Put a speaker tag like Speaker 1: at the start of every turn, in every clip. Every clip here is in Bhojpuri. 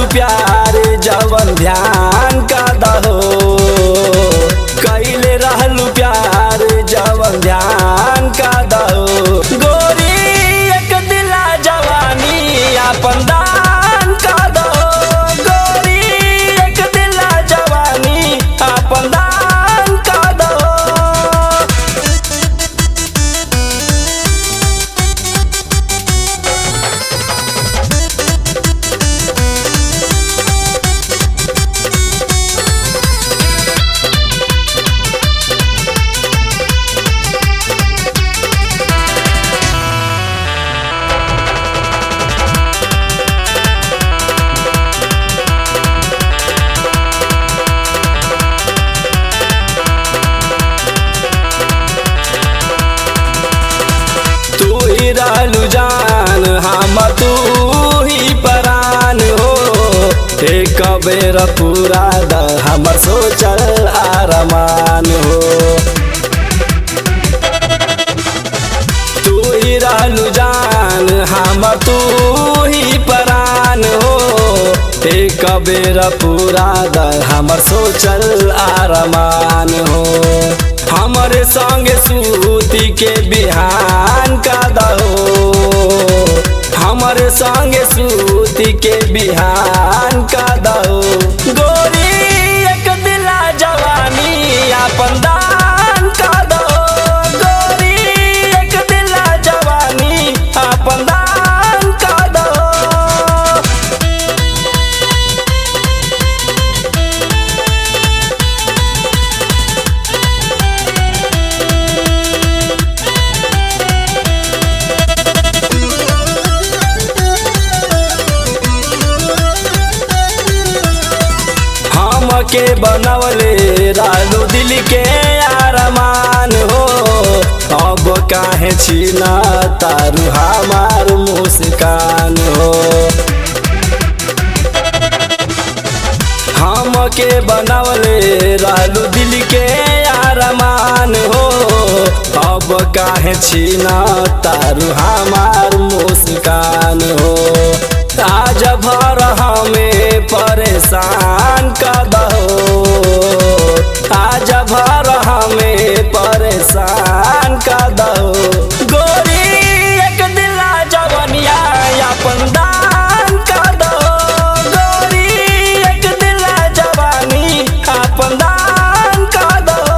Speaker 1: प्यार जवन ध्यान का दहो कैले रहलू प्यार जवन ध्यान का दहो गोरी एक दिला जवानी आपन दान का दहो गोरी एक दिला जवानी आपन दान का दहो तू ही रहलू जान हम तू ही परान हो एक बेर पूरा द हमर सोचल आरमान हो तू ही रहलू जान हम तू ही परान हो एक बेर पूरा द हमर सोचल आरमान हो हमरे संगे सूती के बिहान का दहो हमरे संगे सूती के बिहान का दहो गोरी एक दिला जवानी आपन दान का दहो गोरी एक दिला जवानी आपन दान का दहो हमके बनवले रालू दिल के आरमान हो अब काहे छीना तारू हमार मुस्कान हो हमके बनवले रालू दिल के आरमान हो अब काहे छीना तारू हमार मुस्कान हो आज भर हमें परेशान कर दहो आज भर हमें परेशान कर दहो गोरी एक दिला जवनिया अपन दान कर दहो गोरी एक दिला जवानी अपन दान कर दहो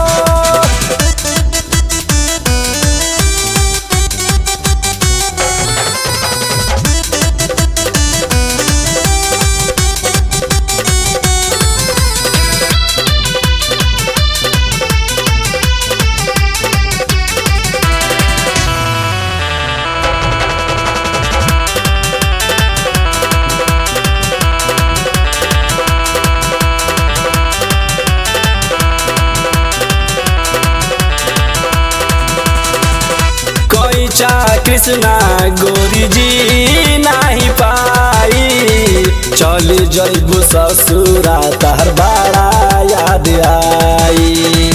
Speaker 1: कैचा कृष्णा गोरी जी नाही पाई चल जैबू ससुरा तहर बड़ा याद आई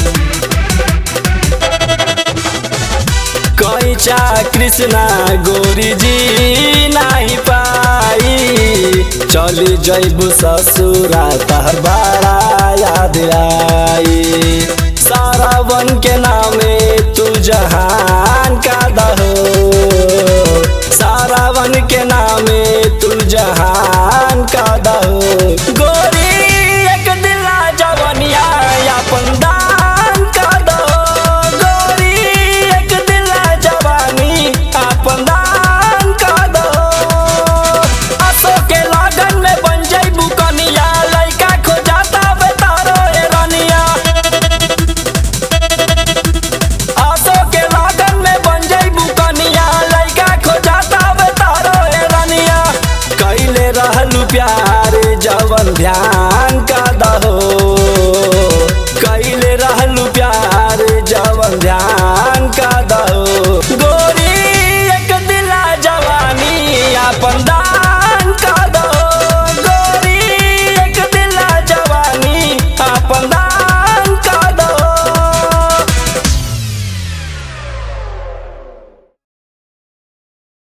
Speaker 1: कैचा कृष्णा गोरी जी नाही पाई चल जैबू ससुरा तहर बड़ा याद आई सारावन के नामे तू जहान का दहो सारावन के नामे तू जहान का दहो गोरी एक दिला जवनिया अपन दान का दहो गोरी एक दिला जवानी अपन दान का दहो असो के लगन में बन जइबू कनिया लइका खोजाता बेतारो ए रनिया आसो के लागन में बन जइबू कनिया लइका खोजाता बेतारो ए रनिया कैले रहलू प्यार जवन ध्यान का दहो कैले रहलू प्यार जवन ध्यान